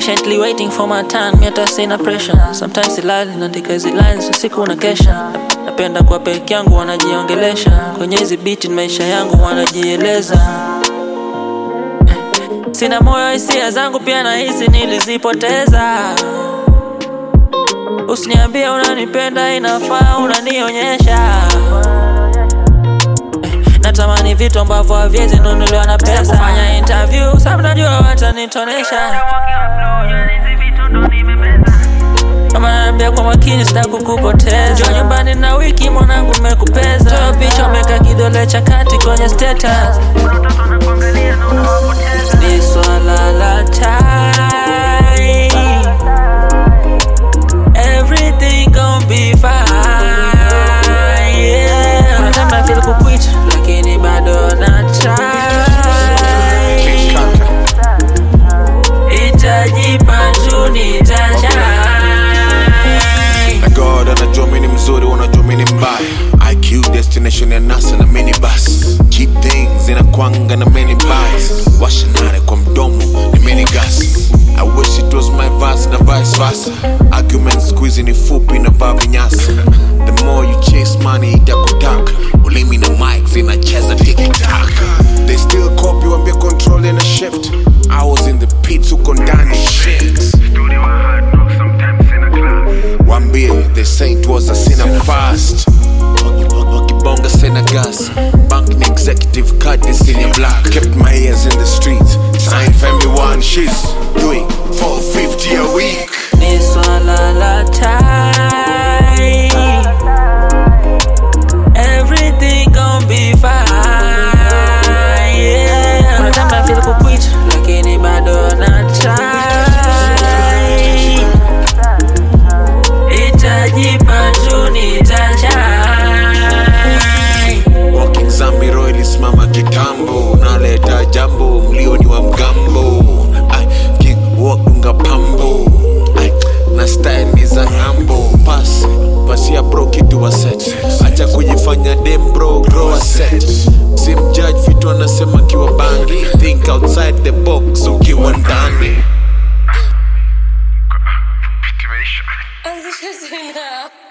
patiently waiting for my turn mi hata sina pressure sometimes silali naandika hizi lines usiku na kesha napenda kwa peke yangu wanajiongelesha kwenye hizi biti maisha yangu wanajieleza sina moyo hisia zangu pia nahisi nilizipoteza usiniambie unanipenda inafaa unanionyesha natamani vitu ambavyo haviwezi nunuliwa na pesa kufanya interview sa mnajua watanitonesha kama naambia kwa makini sitakukupoteza Njoo nyumbani na wiki mwanangu nimekupeza toa picha umeka kidole cha kati kwenye status ni swala la time everything gon' be fine yeah. Kuna time I feel kuquit lakini bado na try itajipa tu nitashine na god anajua mini mzuri wanajua mini mbaya iq destination ya nasa na minibus cheap things inakwanga na mini bias washanare kwa mdomo ni mini gas i wish it was my verse na vice versa argument squeezy ni fupi na vaa vinyasa the more you chase money itakutaka ulimi na mic zinacheza tiktak they still copy wambia control in a shift i was in the pits uko ndani shit wambie the saint was a sinner fast wakibonga sena gas bank ni executive card ni senior black kept my ears in the streets signed family one she's doing 450 a week ni swala la time everything gon' be fine yeah. Kuna time I feel kuquit lakini bado na try itajipa tu nitashine walking zambiro ilisimama kitambo naleta jambo mlioni wa mgambo Ay, king wakunga pambo Ay, na style ni za ng'ambo pasi pasi ya bro kitu wa set acha kujifanya dem bro grow a set simjudge vitu anasema kiwa bangi think outside the box ukiwa ndani Anzisha tena.